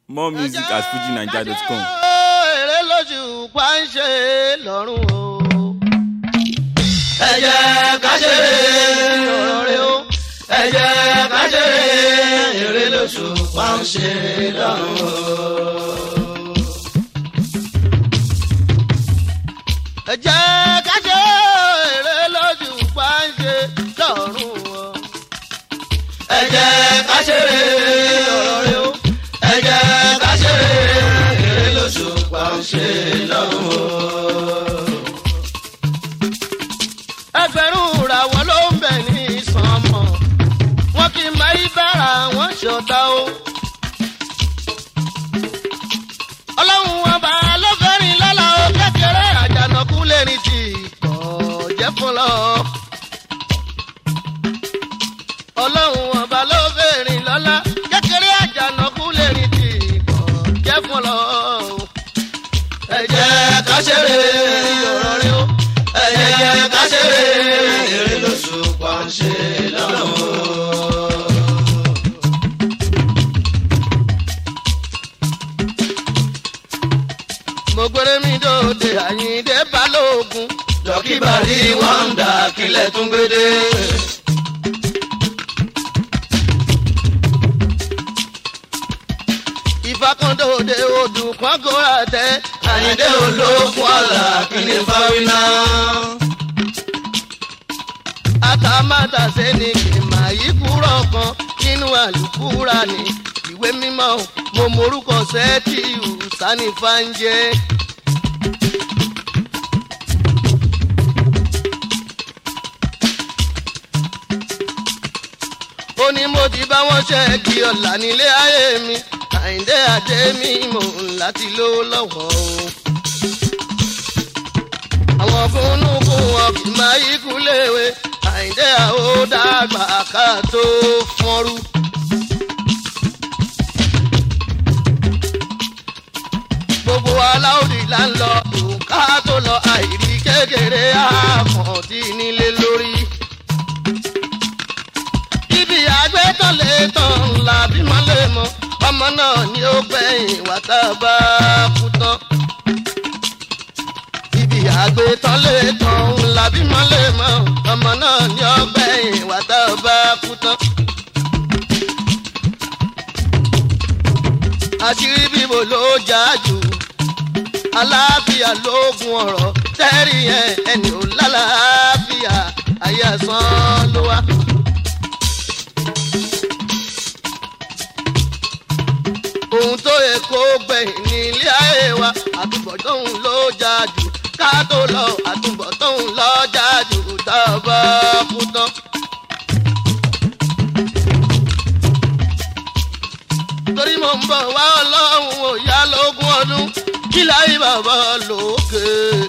more music at fujinaija.com. èrè lóṣù pa ń ṣe lọ́rùn o. ẹ jẹ́ ká ṣeré ọ̀rọ̀ rẹ o. ẹ jẹ́ ká ṣeré eré lóṣù pa ń ṣe lọ́rùn o. ẹ jẹ́ ká ṣe èrè lóṣù pa ń ṣe lọ́rùn o. ẹ jẹ́ ká ṣeré ọ̀rọ̀ rẹ o. ẹ jẹ́ ká ṣeré eré lóṣù pa ń ṣe lọ́rùn o. ẹgbẹ̀rún ràwọ̀ ló ń bẹ̀ ní sànmọ̀ wọn kì í máa ń bára wọn ṣọ̀tá o. ọlọ́run ọba ló fẹ́rin lọ́la o kékeré àjànàkú lè ní ti pọ̀ jẹ́ fún lọ. ọlọ́run ọba ló fẹ́rin lọ́la kékeré àjànàkú lè ní ti pọ̀ jẹ́ fún lọ. ẹ jẹ́ ká ṣeré ọ̀rọ̀ rẹ o. ẹ jẹ́ ká ṣeré eré lóṣù pa ń ṣe lọ́rùn o. mo gbére mi dòde àyíǹde balógun. dọ́kíbàrí wọ́ndà kílẹ̀ tún gbédè. ìfakàndòde odù kọ́gọ́rà tẹ. àyíndé olókùn ọ̀la kíní fáwínà. àtàmátàsé ni kìmà yìí kúrọ̀ kan nínú àlùkùrà ní ìwé mímọ́ mo morúkọ sẹ́ẹ̀tì ìwùsánì fáńjẹ́. ó ní mo ti bá wọn ṣe kí ọ̀la nílé ayé mi àyíndé àdé mi mò ń láti lówó lọ́wọ́ o àwọn fúnnúkú wọn kì máa yí kú léwe àyíndé àwò dàgbà ká tó fọ́nrú. gbogbo aláwòdì là ń lọ òǹkà tó lọ àìrí kékeré àkàndí nílé lórí. ibi àgbẹ̀tàn lè tàn ńlá bímọ lè mọ ọmọ náà ni ó gbẹ̀yìn wá tá a bá kú tán ibi àgbẹ̀tàn lè tàn ńlá bímọ lè mọ ọmọ náà ní ọgbẹ́ ìwà tá a bá kú tán. àṣírí bíbo ló jà jù aláàfíà lóògùn ọ̀rọ̀ tẹ́rì yẹn ẹni ò lálàáfíà ayé àsán ló wá. ohun tó yẹ kó gbẹ̀yìn ní ilé ayé wa àtúbọ̀tán ló jà jù ká tó lọ àtúbọ̀tán lọ jà jù tá a bá kú tán. torí mo ń bọ̀ wá ọlọ́run ò yá lógún ọdún kí láyé bàbá lókè.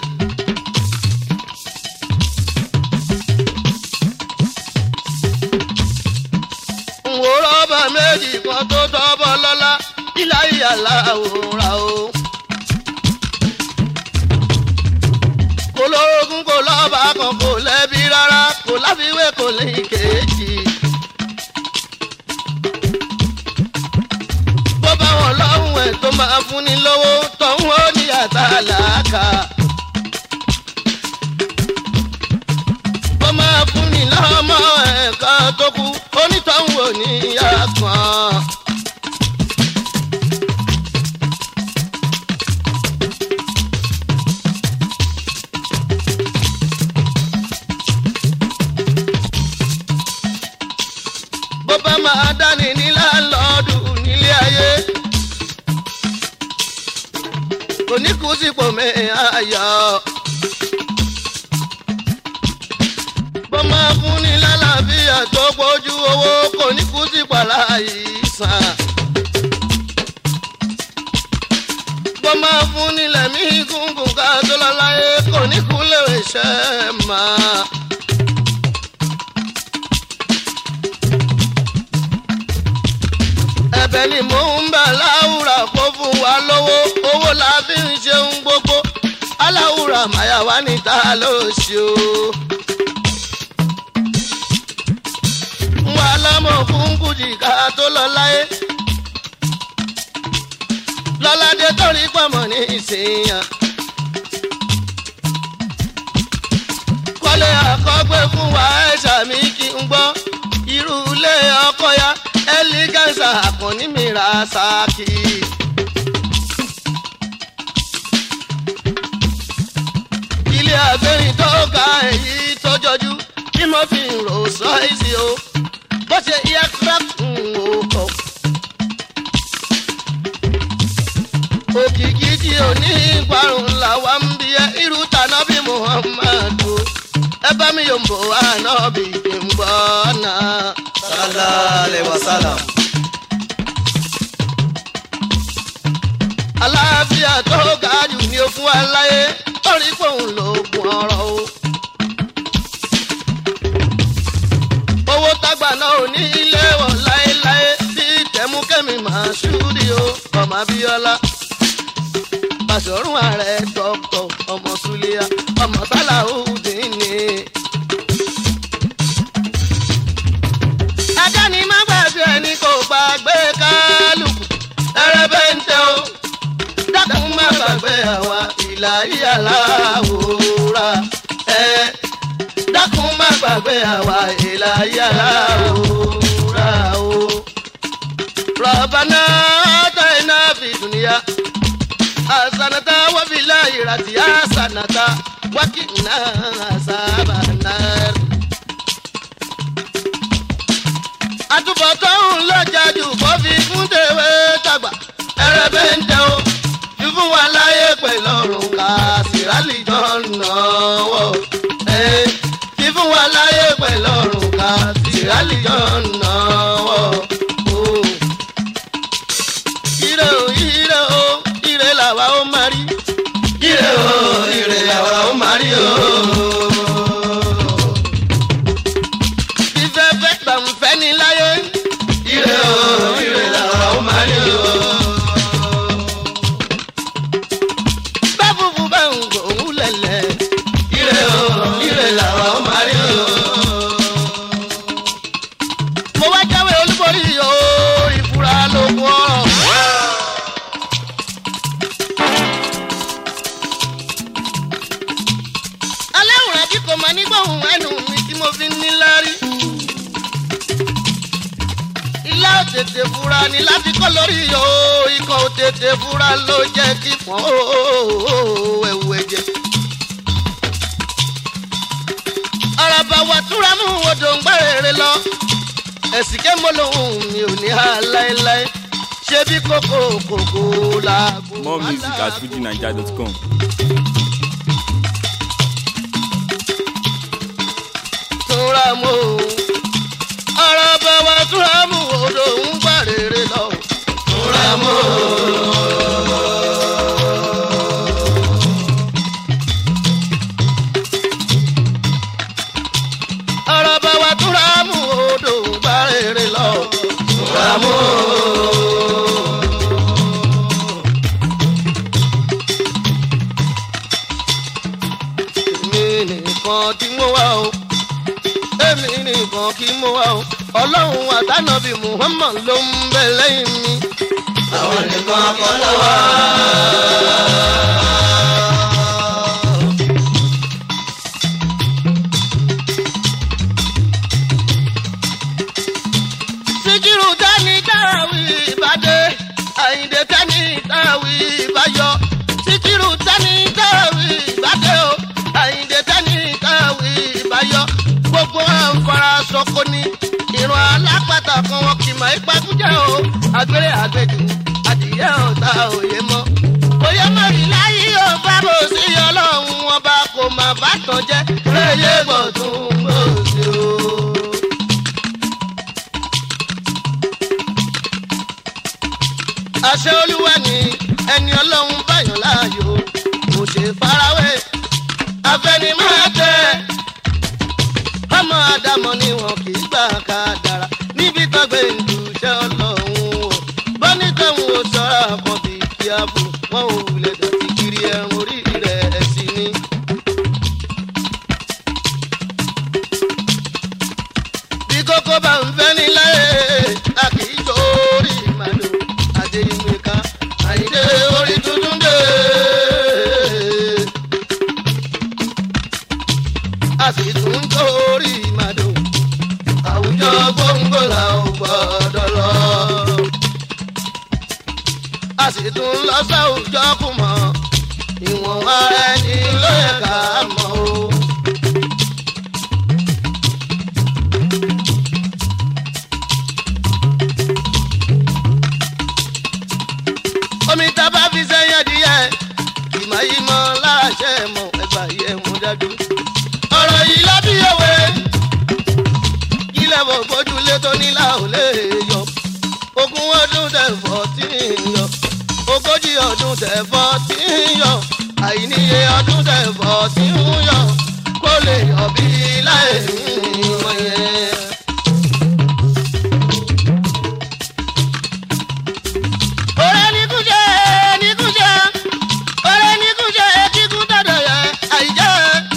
n ò rọ́bà méjì kan tó tọ́bọ̀ lọ́lá kí láyé aláwòrán o. kò lóògùn kò lọ́ba kan kò lẹ́bi rárá kò láfiwé kò ní kejì. bó bá wọn lọ́hùn ẹ̀ tó máa fún ni lówó tọ̀hún ó ní àtàlàkà. bó máa fún ni lọ́mọ ẹ̀ka tó kú onítọ̀hún ò ní yá kan. bó bá máa dání ní láńlọ́ọ̀dù nílé ayé. kò ní kú sípò mi ayọ̀. bó máa fún ní lálàáfíà tó gbójú owó kò ní kú sípò aláìsàn. bó máa fún ní lẹ́mí gúngùn ká tó lọ láyé kò ní kú léwé iṣẹ́ máa. ẹ̀bẹ̀ ni mò ń bẹ̀ láwùrà kó fún wa lówó owó la fi ń ṣeun gbogbo aláwùrà màyà wá níta ló ṣe o. wà lámọ̀ fún kùjì ká tó lọ láyé. lọ́ládé torí pọ̀mọ́ ní ìsìnyàn. kọ́lé àkọ́gbé fún wa ẹ̀ṣà mi kí n gbọ́ irú ilé ọkọ ya ẹlígánsà àkànní mi ra sáàkì. ilé àgbẹ̀yìn tó ga èyí tó jọjú tí mo fi ń rò sọ́ọ̀sì o bó ṣe aircraft ń wò kọ́. òkìkí tí ò ní ìparun làwa ń bí ẹ irú tànàbí muhammadu ẹ bá mi yóò ń bò ànábì kí n gbọ́ náà. sallallahu alaihi wasallam. aláàfíà tó ga jù ní okun aláyé torí pòun lòògùn ọ̀rọ̀ o. owó tágbà náà ò ní ilé wọ̀ láéláé bí tẹ̀múkẹ́mi máa ṣúrí o ọmọ abíọ́lá. Bàṣọ̀rún ààrẹ dọ́kítọ̀ ọmọ Súlíà ọmọ Sàláhùdín ni. Ajá ni má gbàgbé ẹni kò gbàgbé kálukú. Ẹrẹ́bẹ̀ ń tẹ o. Dákun má gbàgbé àwa ìlà yíyàlá òwúrà. Ẹ dákun má gbàgbé àwa ìlà yíyàlá òwúrà o. Rọ̀bánà àtàyìnà fìdúnìyà. Hasanata wa bilahi rati hasanata wa kina sabanar. Àtúbọ̀tán lọ́jà jù kó fi fún tèwé tàgbà. Ẹrẹ́bẹ̀ ń jẹ́ o, fífún wa láyé pẹ̀lú ọ̀run ká sírálì jọ náwó. Fífún wa láyé pẹ̀lú ọ̀run ká sírálì jọ náwó. Ire o, ire o, ire làwa ó máa rí. ire o ire làwa ó máa rí o. Fífẹ́ fẹ́ gbàǹfẹ́ ní láyé. ire o ire làwa ó máa rí o. Bá fúfú bá ń gbòòrùn lẹ̀lẹ̀. ire o ire làwa ó máa rí o. Mo wá jáwé olúborí yóò ìfura lógún ọ̀rọ̀. Aláwòrán bí kò máa nígbòhùn ẹnu mi tí mo fi ń ní lárí. Ilá ò tètè fura ni láti kọ́ lórí yòó. Ikọ̀ ò tètè fura ló jẹ́ kí fọ́n ẹ̀wù ẹ̀jẹ̀. Àràbà wà túra mú odò ń gbá rere lọ. Ẹ̀sìn ké mo lòun mi ò ní há láéláé. Ṣé bí kòkó kòkó làgbo? More music at fujinaija.com. túnra mú o. ọ̀rọ̀ bá wa túnra mú odò ń gbà rere lọ. túnra mú o. ọ̀rọ̀ bá wa túnra mú odò ń gbà rere lọ. túnra mú o. èmi nìkan tí mo wá o èmi nìkan kí mo wá o ọlọ́run àtànàbí muhammad ló ń bẹ lẹ́yìn mi. àwọn nìkan kọ́ lọ́wọ́. síkírù tání táwí ìbàdé àyìndé tání táwí ìbáyọ síkírù tání táwí ìbàdé o àyìndé tání táwí ìbáyọ gbogbo àǹfààrà sọkò ní ìran alápàtà kan wọn kì í máa pàkújà o àgbèrè àgbèjì adìyẹ ọ̀tá òye mọ́ bóyá mọ̀rí láyé ò bá bò sí ọlọ́run ọba kò má bá tán jẹ́ lóye gbọ̀dún gbòòsì o. àṣẹ olúwa ni ẹni ọlọ́run báyọ̀ láàyò kò ṣe farawé afẹnimáàtẹ ọmọ àdàmọ ni wọn kì í gbà ká dára níbi tọgbẹ ìdúṣẹ ọlọ́run o bọ́ní tóun ò sọ̀rọ̀ kan bí kíábù wọn ò wulẹ̀ dọ̀tí kiri ẹ̀rùn orí rẹ̀ sí ni. bí kókó bá ń fẹ́ ní láyé a kì í torí màlúù adéyínká àyíndé a sì tún lọ sáwùjọ kù mọ́ ìwọ̀n ara ẹni ló yẹ ká mọ̀ o. omi tá a bá fi sẹ́yìn adìyẹ ìmọ̀ yìí mọ́ láṣẹ mọ́ ẹgbà yẹ mú dájú. ọ̀rọ̀ yìí lábí òwe ilẹ̀ bò bójúlé tó nílà ò lè yọ ogún ọdún tẹ̀fọ́ tí ń yọ ogójì ọdún tẹ̀fọ́ tí ń yọ àìníye ọdún tẹ̀fọ́ tí ń yọ kó lè yọ bí láì ní wọ́n yẹn. ọ̀rẹ́ ní kúṣẹ́ ní kúṣẹ́ ọ̀rẹ́ ní kúṣẹ́ kíkún dọ̀dọ̀ yẹ àìjẹ́.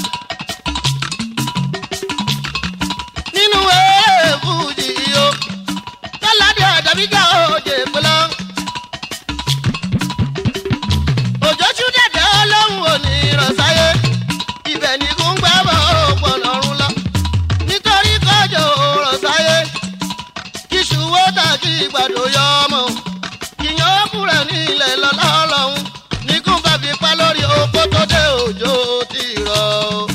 nínú èèfùjì o kọ́ládé ọ̀dàbíjà òjè pẹ̀lọ́. òjò ṣú dẹ̀dẹ̀ ọlọ́run ò ní ìrọ̀sáyé ibẹ̀ ní kún gbẹ́bọ̀ òpó lọ́rùn lọ. nítorí kọjọ òrọ̀sáyé kíṣù wó tàkì ìgbàdo yọ ọmọ ìyàn ọkùnrin ní ilẹ̀ lọ́lá ọlọ́run ní kún bá fi pa lórí oko tó dé òjò ti rọ̀.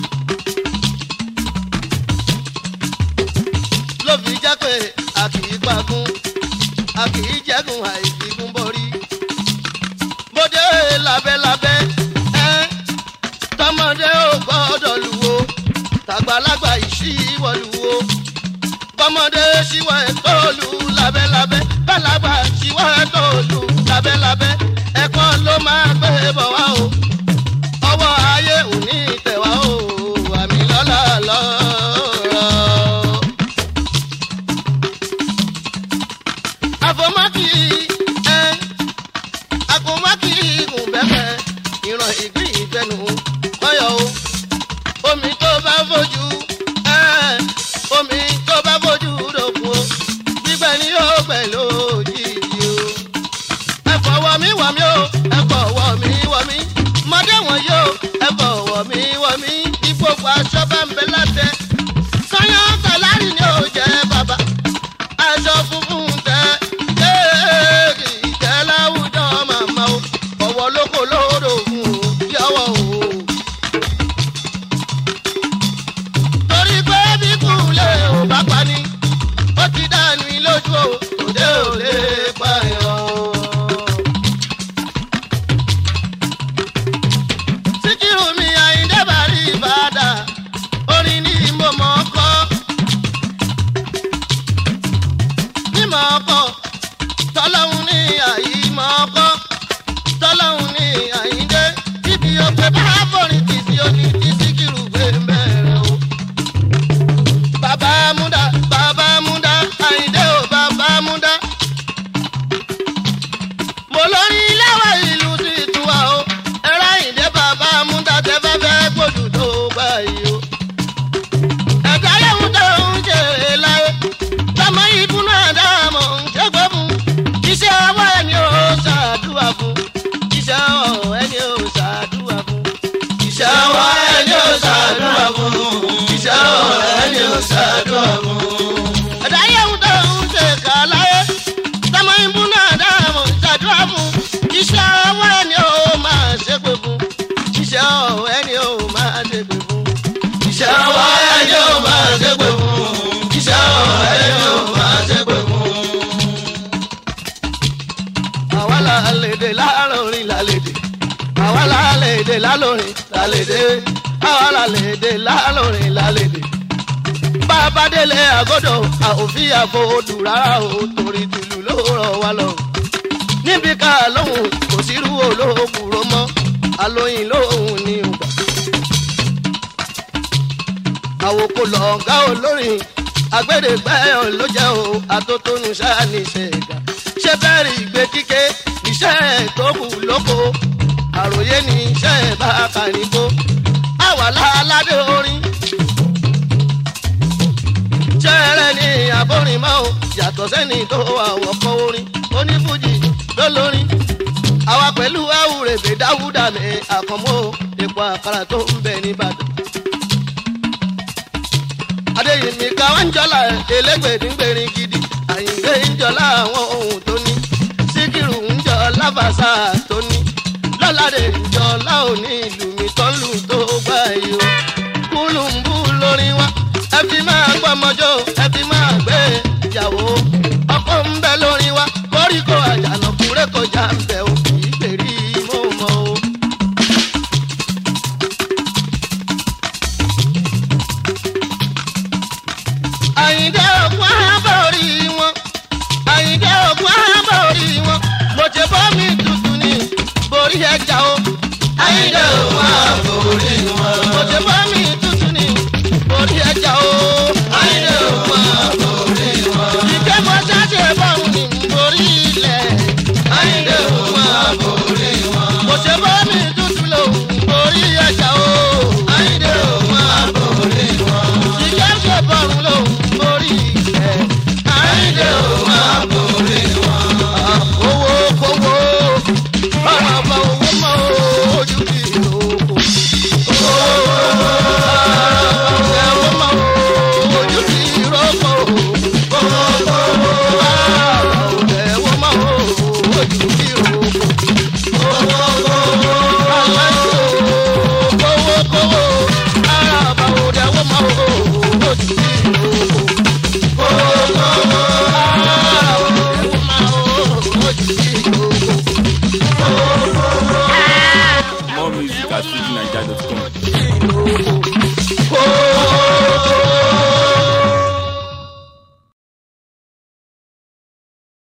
ló fi jẹ́ pé a kì í pagún a kì í jẹ́gun àìfikún borí. bóde lábẹ́lábẹ́ ẹ́ tọmọdé ò gbọ́dọ̀ lùwò tàgbàlagbà ìṣíwọ̀ lùwò bọ́mọdé ṣíwọ́ ẹ̀ tó lù lábẹ́lábẹ́ bàlágbà ṣíwọ́ ẹ̀ tó lù lábẹ́lábẹ́ ẹ̀kọ́ ló máa gbé bọ̀ wá o ọwọ́ ayé ò ní tẹ̀wá o àmì lọ́la lọ́rọ̀. àfọmọ́kì ẹ àfọmọ́kì ìgùn bẹ́ẹ̀ ìran ìgbín ìfẹ́nu kọ́yọ̀ o omi tó bá fojú ẹ omi tó bá fojú dòkun o gbígbẹ ni yóò pẹ̀ lójijì o. ẹ fọwọ́ mi wọ̀ mí o ẹ fọwọ́ mi wọ̀ mí mọdé wọn yóò ẹ fọwọ́ mi wọ̀ mí ìgbòho aṣọ bá ń bẹ látẹ. sọyán tàlárì ni ó jẹ bàbá aṣọ funfun tẹ kéèkì tẹ láwùjọ màmá o ọwọ́ lóko lódò fún o yọwọ́ o. torí pé bí kúlẹ̀ ò bá pa ni ó ti dànù lójú o òde ò lè pààyàn. síkírù mi àyíndé bàrí ìbàdà orin ní mo mọ̀ ọ́ kọ́ ní mọ̀ ọ́ kọ́ tọ́lọ́hún ní àyí mọ̀ ọ́ kọ́ tọ́lọ́hún ní àyíndé ibi òpè bá forin tì sí oní tí síkírù gbé mẹ́rẹ̀ o bàbá múdà bàbá múdà àyíndé ò bàbá múdà. mo lórí iléèwé ìlú sí ìtura o ẹ̀rọ àyíndé bàbá múdà tẹ fẹ́ fẹ́ gbòdù tó gbà yìí o. ẹ̀dá yẹ̀wò tó ń ṣe láyé tọmọ ibú náà dáàmú ṣẹ́gbẹ́ fún iṣẹ́ ọwọ́ ẹni ò ṣàdúrà fún iṣẹ́ ọwọ́ ẹni ò ṣàdúrà fún iṣẹ́ ọwọ́ ẹni ò ṣàdúrà fún iṣẹ́ ọwọ́ ẹni ò ṣàdúrà fún. ẹ̀dá yẹ̀wò tó ń ṣe kà láyé tọmọ ibú náà dáàmú ṣàdúrà fún iṣẹ́ ọwọ́ ẹni ò máa ṣépè fún iṣẹ́ ọwọ́ ẹni ò máa ṣépè fún iṣẹ́ ọwọ́ ẹni ò máa ṣépè fún iṣẹ́ ọwọ́ ẹni ò máa ṣépè fún. àwa la lè dè láàrin lálẹ́dẹ̀ àwa la lè dè lálórin lálẹ́dẹ̀ àwa la lè dè láàrin lálẹ́dẹ̀. bàbá délé àgọ́dọ̀ àòfin àfọwọ́dù rárá o torí tìlú ló rọ̀ wá lọ. níbi ká lóhùn kò sírú olóògùrọ̀ mọ́ alóyin lóhùn ní ọgbà àwòkọ lọ̀ǹgá olórin agbẹ́dẹ́gbẹ́ ló jẹ́ o atótónu sáàní ṣẹ̀gà ṣé bẹ́ẹ̀rì ìgbé kíké iṣẹ́ tó kù lóko àròyé ní iṣẹ́ bá kàníkó àwa láládé orin ṣẹ́rẹ́ ní àbórin mọ́ o yàtọ̀ sẹ́ni tó àwọ̀kọ́ orin onífújì lólórin àwa pẹ̀lú àwùrẹ̀bẹ̀ dáwúdà ní àkànmọ́ epo àkàrà tó ń bẹ nìbàdàn adéyìnmí ká wá ń jọlá elégbèdíngbèrin gidi àyìnbé ń jọlá àwọn ohun tó ní síkírù ń jọlá fàṣà tó ní lọ́ládé ìjọlá òní